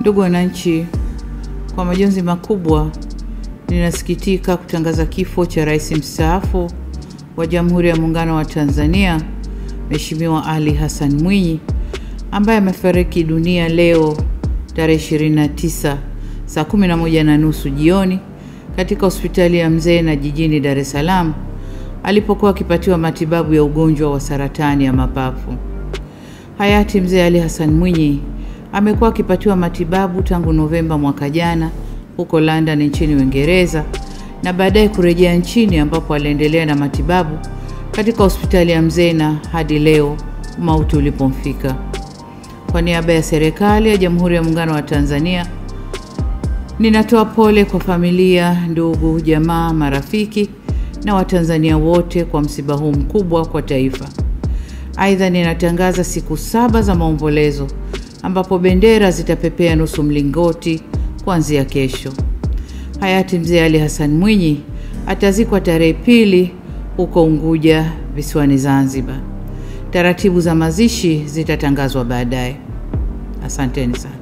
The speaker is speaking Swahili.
Ndugu wananchi, kwa majonzi makubwa ninasikitika kutangaza kifo cha rais mstaafu wa Jamhuri ya Muungano wa Tanzania Mheshimiwa Ali Hassan Mwinyi ambaye amefariki dunia leo tarehe 29 saa 11 na nusu jioni katika hospitali ya Mzee jijini Dar es Salaam alipokuwa akipatiwa matibabu ya ugonjwa wa saratani ya mapafu. Hayati Mzee Ali Hassan Mwinyi amekuwa akipatiwa matibabu tangu Novemba mwaka jana huko London nchini Uingereza na baadaye kurejea nchini ambapo aliendelea na matibabu katika hospitali ya Mzena hadi leo mauti ulipomfika. Kwa niaba ya serikali ya Jamhuri ya Muungano wa Tanzania, ninatoa pole kwa familia, ndugu, jamaa, marafiki na Watanzania wote kwa msiba huu mkubwa kwa taifa. Aidha, ninatangaza siku saba za maombolezo ambapo bendera zitapepea nusu mlingoti kuanzia kesho. Hayati Mzee Ali Hassan Mwinyi atazikwa tarehe pili huko Unguja visiwani Zanzibar. Taratibu za mazishi zitatangazwa baadaye. Asanteni sana.